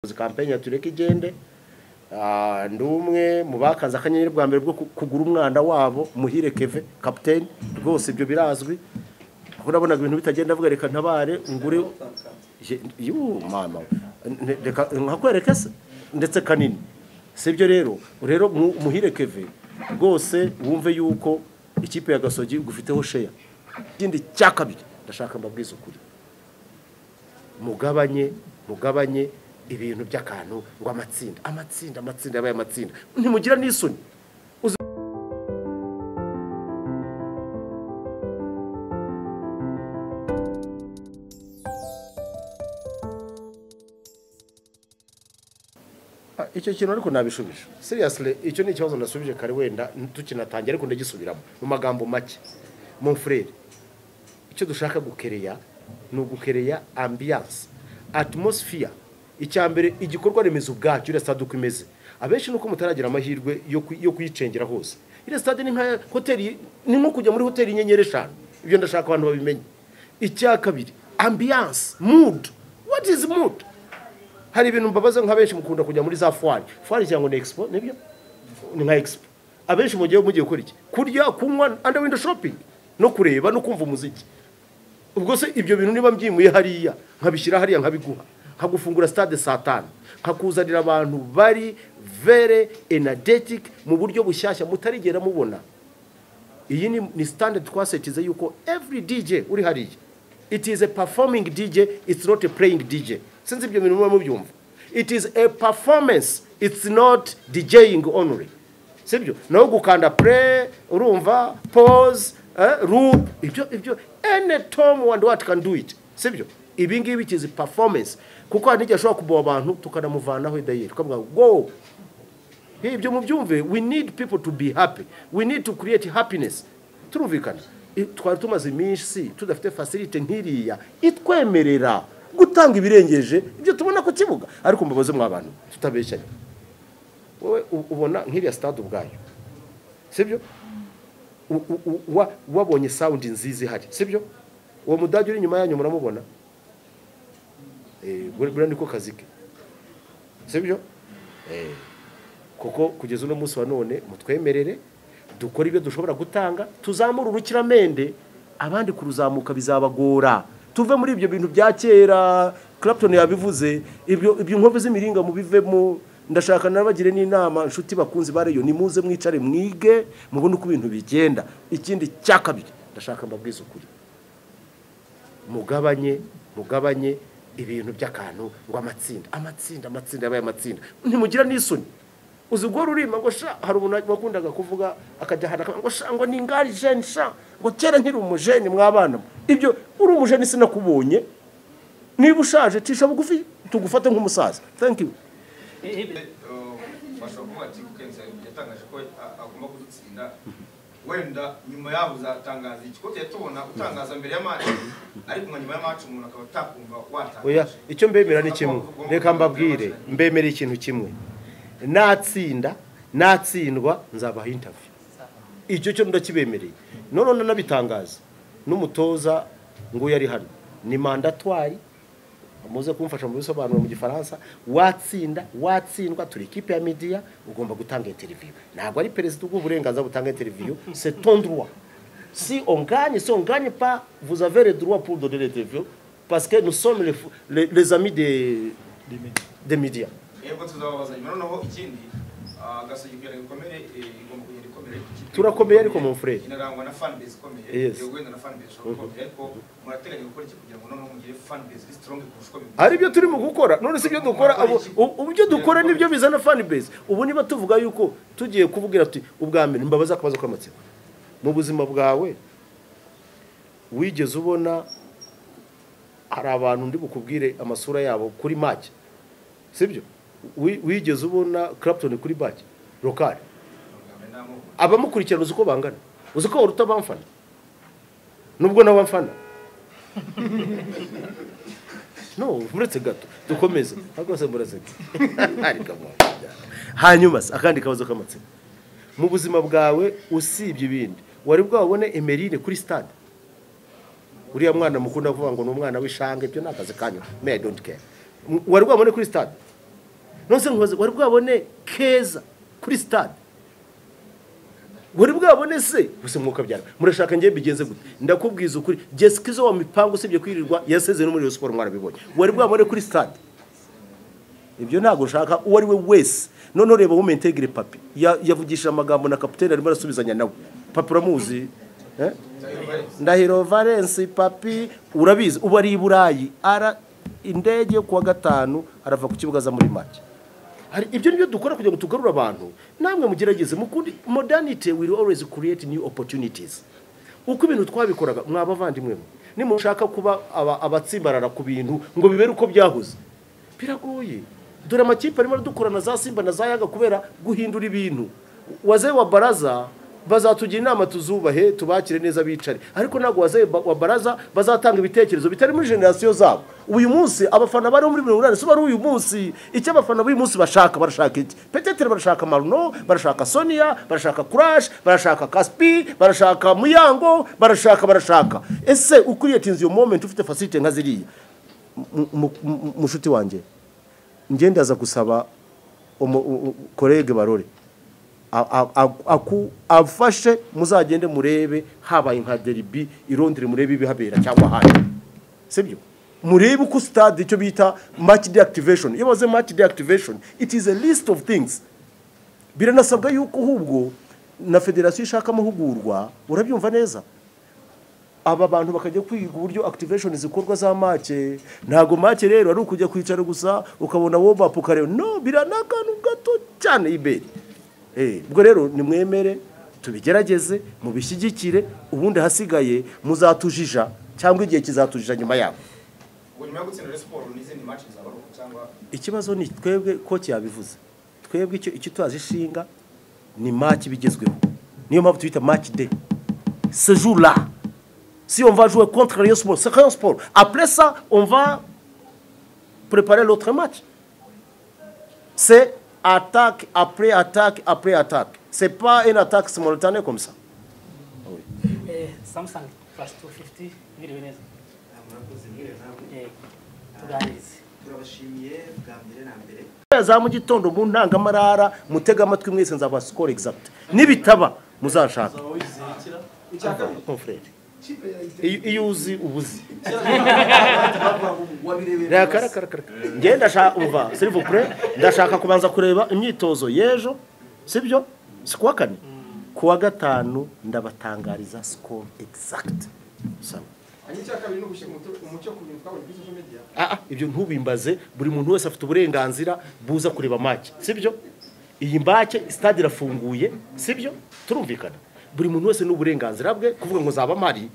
kampeni ya tureke igende Ah, ndi umwe mu bakaze akanyenyeri bwa mbere bwo ku- kugura umwana wabo muhire keve kapitene rwose ibyo birazwi aho nabonaga ibintu bitagenda avuga reka ntabare ngure Je- yu mama Ne- reka nkakwereke se ndetse kanini sibyo rero rero mu- muhire keve rwose wumve yuko ikipe ya gasogi igufiteho sheya ikindi cya kabiri ndashaka mbabwize ukuri mugabanye mugabanye ibintu by'akantu ngo amatsinda amatsinda amatsinda yabaye amatsinda ntimugira n'isoni Ah, icyo kintu ariko nabishubije seriously icyo ni ikibazo nasubije kare wenda tukinatangira ariko ndagisubiramo mu magambo make mon frere icyo dushaka gukereya ni ugukereya ambiyanse atmosfiya icya mbere igikorwa remezo ubwacyo iriya stade uko imeze abenshi nuko mutaragira amahirwe yo ku- yo kuyicengera hose iriya stade ni nka hoteli ni nko kujya muri hoteli y'inyenyeri eshanu ibyo ndashaka abantu babimenye icya kabiri ambiyanse mudu what is mood hari ibintu mbabaza nk'abenshi mukunda kujya muri za fwari fwari cyangwa ni expo nibyo ni nka expo abenshi mugiye mugiye gukora iki kurya kunywa under window shopping no kureba no kumva umuziki ubwo se ibyo bintu niba mbyimuye hariya nkabishyira hariya nkabiguha nkagufungura stade saa tanu nkakuzanira abantu bari vere energetic mu buryo bushyashya mutarigera mubona iyi ni, ni standard twasetize yuko every dj uri hariya it is a performing dj it's not a playing dj sinzi ibyo bintu muba mubyumva it is a performance it's not djing only sibyo naho gukanda play urumva pause eh, loop ibyo ibyo any tom and what can do it sibyo ibi ngibi it is performance kuko hari n'igihe ashobora kuboha abantu tukanamuvanaho dayeri tukavuga go ibyo mubyumve we need people to be happy we need to create happiness turumvikana I- twari tumaze iminsi tudafite facility nk'iriya itwemerera gutanga ibirengeje ibyo tubona ku kibuga ariko mbabaze mwa bantu tutabeshyanye wowe u- ubona nk'iriya stade ubwayo sibyo U- u- u- wa- wabonye sound nziza ihari sibyo uwo mudage uri inyuma yanyu muramubona Eh, buriya niko kazi ke sibyo Eh, kuko kugeza uno munsi wa none mutwemerere dukore ibyo dushobora gutanga tuzamure urukiramende abandi kuruzamuka bizabagora tuve muri ibyo bintu bya kera clapton yabivuze ibyo ibyo inkovu z'imiringa mubivemo ndashaka nabagire n'inama inshuti bakunzi ba reyo nimuze mwicare mwige mubone uko ibintu bigenda ikindi cya kabiri ndashaka mbabwize ukuri mugabanye mugabanye ibintu by'akantu ngo amatsinda amatsinda amatsinda yabaye amatsinda ntimugira n'isoni uzi ubwo rurima ngo sha hari umuntu wakundaga kuvuga akajya hana akavuga ngo sha ngo ni ingari jeni sha ngo kera nkiri umujeni mw'abana mwe." ibyo uri umujeni sinakubonye niba ushaje cisha bugufi tugufate nk'umusaza thank you bashobora kuvuga ati kensa yatangaje ko a- agomba kudutsinda wenda nyuma yaho uzatangaza iki ko tujya tubona utangaza mbere ya match ariko nka nyuma ya match umuntu akaba atakumva oya watangaje icyo mbemera ni kimwe reka mbabwire mbemera ikintu kimwe natsinda natsindwa nzabaha interview icyo cyo ndakibemereye none nanabitangaza n'umutoza ngo yari hano ni mandatwari muze kumfasha mu bisobanuro mu gifaransa watsinda watsindwa turi ikipe ya media ugomba gutanga interview ntabwo ari perezida bw'uburenganzira butanga interview c'est ton droit si on gagne si on gagne pas vous avez le droit pour donner l'interview parce que nous sommes les, fou- les, les amis des des médias yego tuzababaza nyuma noneho ikindi ah, gasogi kugira ngo ikomere eh, igomba kugenda ikomere Ikipe Turakomeye ariko mu Fred. inarangwa na fan base ikomeye Yes. yego wenda na fan base ishobora gukomera ariko murateganya gukora iki kugira ngo noneho mugire fan base iri strong kurusha uko bimeze hari ibyo turi mu gukora none si ibyo dukora abo- u- ibyo dukora nibyo bizana fan base ubu niba tuvuga yuko tugiye kuvugira tuti ubwa mbere mbabaza akabazo k'amatsiko mu buzima bwawe wigeze ubona hari abantu ndi bukubwire amasura yabo kuri make sibyo Wi- wigeze ubona clapton kuri bake rokari amagambo n'amoko abamukurikirana uzi uko bangana uzi ko waruta abamfana nubwo nawe amfana no muretse gato dukomeze ariko se murazega Ariko mwabijyana. hanyuma se akandi kabazo k'amatsiko mu buzima bwawe usibye ibindi wari bwabone emerine kuri stade uriya mwana mukunda kuvuga ngo ni umwana w'ishange ibyo ni akazi kanyu me I don't care M- wari bwabone kuri stade nonse nkoze wari bwabone keza kuri sitade wari bwabone se gusa mwuka byara murashaka ngiye bigeze gute ndakubwiza ukuri jessica izo wa mipango usibye kwirirwa yaseze no muri Rayon siporo mwarabibonye wari bwabone kuri sitade ibyo ntabwo nshaka uwo ari we wese noneho reba wowe mentegire papi Ya- yavugishije amagambo na kapitene arimo arasubizanya nawe papi uramuzi eh? ndahiro valence papi urabizi ubu ari i burayi ara indege yo kuwa gatanu arava ku kibuga aza muri make hari ibyo nibyo dukora kugira ngo tugarure abantu namwe mugerageze mukundi modernity will always create new opportunities uko ibintu twabikoraga mwaba abavandimwe mwe nimushaka kuba aba- abatsimbarara ku bintu ngo bibere uko byahoze biragoye dore amakipe arimo aradukura na za simba na za yaga kubera guhindura ibintu waze wa baraza bazatugira inama tuzubahe tubakire neza bicare ariko ntabwo waze ba- wa baraza bazatanga ibitekerezo bitari muri generasiyo zabo uyu munsi abafana bari muri mirongo inani si bari uyu munsi icyo abafana b'uyu munsi bashaka barashaka iki petetere barashaka maruno barashaka sonia barashaka kurashi barashaka kaspi barashaka muyango barashaka barashaka ese ukuriyetinze iyo momenti ufite fasite nka ziriya mu- mu- mu- mushuti wanjye njye ndaza gusaba umu- u- u- kolege barore a- a- a- aku- afashe muzagende murebe habaye nka deribi irondere murebe ibihabera cyangwa ahandi sibyo murebe uko stade icyo bita match deactivation iyo bavuze match deactivation it is a list of things biranasabwa yuko ahubwo na federasiyo ishaka amahugurwa urabyumva neza aba bantu bakajya kwiga uburyo activation zikorwa za make ntabwo make rero ari ukujya kwicara gusa ukabona wowe up ukareba no biranakantu gato cyane ibere Eh, ubwo rero nimwemere tubigerageze mubishyigikire ubundi hasigaye muzatujija cyangwa igihe kizatujija nyuma yabo ubu nyuma yo gutsinda Rayon siporo n'izindi match zabaruka cyangwa ikibazo ni twebwe ko cyabivuze twebwe icyo icyo tuhazi ishinga ni maki bigezweho niyo mpamvu tubita maki de sejuru la si on va jouer contre Rayon Sport c'est Rayon Sport après ça on va préparer l'autre match c'est attaque après attaque après attaque c'est pas une attaque simultanée comme ça Eh, Samsung plus 250 mwiriwe neza murakoze mwiriwe namwe Eh, tuganirize turabashimiye bwa mbere na mbere za mu gitondo mu ntangamarara mutega amatwi mwese nzaba score exact nibitaba muzanshaka icya kabiri mon frère kipe ya Inter- iyo iyo uzi ubuzi wabirebeye hasi. njye ndashaka umva silivupure ndashaka kubanza kureba imyitozo y'ejo sibyo si kuwa kane kuwa gatanu ndabatangariza sikoro egisagiti hanyuma icya kabiri ni ugushyira umuco- umuco ku bintu twabonye kuri social media ibyo ntubimbaze buri muntu wese afite uburenganzira buza kureba make sibyo iyi mbake sitade irafunguye sibyo turumvikana buri muntu wese n'uburenganzira bwe kuvuga ngo zaba mari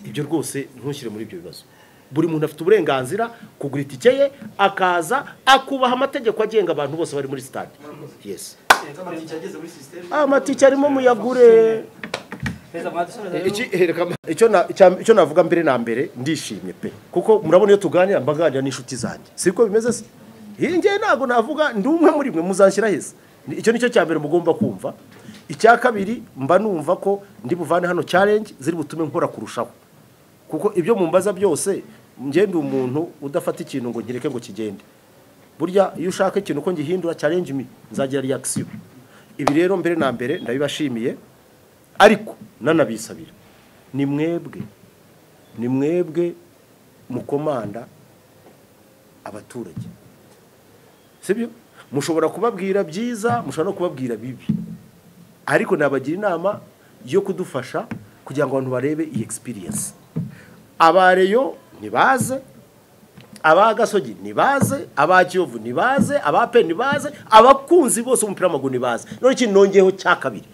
ibyo rwose ntushyire muri ibyo bibazo buri muntu afite uburenganzira kugura itike ye akaza akubaha amategeko agenga abantu bose bari muri sitade yesi amatike ageze muri sisiteme amatike arimo muyagure neza mwadusubiza Eh, rero iki- hereka ma- icyo na- icya- icyo navuga mbere na mbere ndishimye pe kuko murabona iyo tuganira mba nganira n'inshuti zanjye siko bimeze se Iyi ngiyi ntabwo navuga ndi umwe muri mwe muzanshyira heza Ni- icyo nicyo cya mbere mugomba kumva icya kabiri mba numva ko ndi buvane hano challenge ziri butume nkora kurushaho kuko ibyo mumbaza byose njye ndi umuntu udafata ikintu ngo nkireke ngo kigende burya iyo ushaka ikintu ko ngihindura challenge mi nzagira reaction ibi rero mbere na mbere ndabibashimiye ariko nanabisabira ni mwebwe ni mwebwe mukomanda abaturage sibyo mushobora kubabwira byiza mushobora no kubabwira bibi ariko nabagira inama yo kudufasha kugira ngo abantu barebe iyi experience abareyo ntibaze aba gasogi ntibaze aba kiyovu ntibaze aba pe ntibaze abakunzi bose b'umupira w'amaguru ntibaze none ikintu nongeyeho cya kabiri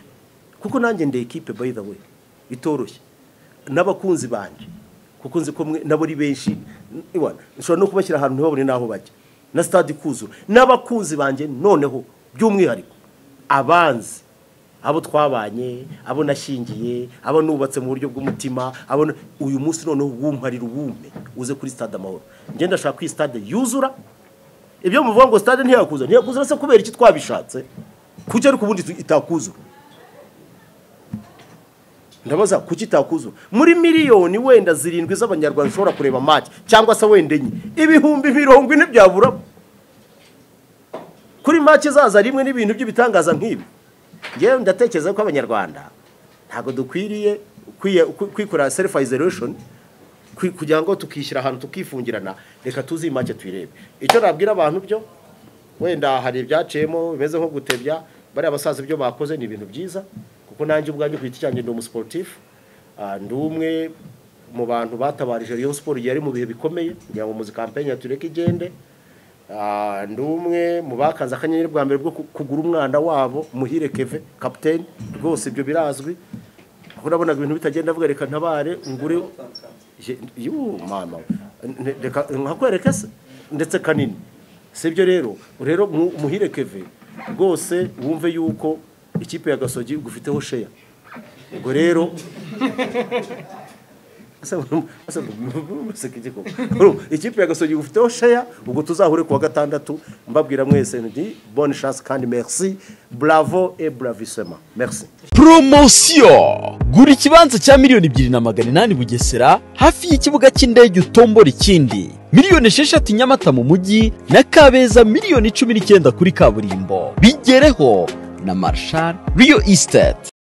kuko nanjye ndi ekipe by the way itoroshye n'abakunzi banjye kuko nzi ko mwe nabo ari benshi Iwa, nshobora no kubashyira ahantu ntibabone n'aho bajya na stade ikuzura n'abakunzi banjye noneho by'umwihariko abanzi abo twabanye abo nashingiye abo nubatse mu buryo bw'umutima abo n- uyu munsi noneho wumparira uwume uze kuri stade amahoro njye ndashaka ko iyi stade yuzura ibyo muvuga ngo stade ntiyakuza ntiyakuzura se kubera iki twabishatse kuki ariko ubundi tu- itakuzura ndabaza kuki itakuzura muri miliyoni wenda zirindwi z'abanyarwanda ushobora kureba match cyangwa se wenda enye ibihumbi mirongo ine byaburamo kuri make izaza rimwe n'ibintu by'ibitangaza nk'ibi ngewe ndatekereza ko abanyarwanda ntabwo dukwiriye kwiye- kwi- kwikora self isolation kwi- kugira ngo tukishyira ahantu tukifungirana reka tuzimake tuyirebe icyo nabwira abantu byo wenda hari ibyaciyemo bimeze nko gutebya bariya basaza ibyo bakoze ni ibintu byiza kuko nanjye ubwanjye ku giti cyanjye ndi umusiporutifu Ah, ndi umwe mu bantu batabarije Rayon Sport igihe yari mu bihe bikomeye kugira ngo muzi kampanye ya tureke igende Ah, ndi umwe mu bakanze akanyenyeri bwa mbere bwo ku- kugura umwana wabo muhire keve kapiteni rwose ibyo birazwi kuko nabonaga ibintu bitagenda avuga reka ntabare ngure Je- yu mama N- reka nkakwereka se ndetse kanini sibyo rero rero mu- muhire keve rwose wumve yuko ikipe ya gasogi gufiteho sheya ubwo rero Asa- asa- musekeye koko. Urumva, ikipe ya gasogi gufiteho sheya ubwo tuzahure kuwa gatandatu mbabwira mwese nti bonne chance kandi merci bravo et bravissement merci poromosiyo gura ikibanza cya miliyoni ebyiri na magana inani bugesera hafi y'ikibuga cy'indege utombora ikindi miliyoni esheshatu nyamata mu mujyi na kabeza miliyoni cumi n'icyenda kuri kaburimbo bigereho na marshal riyo isiteti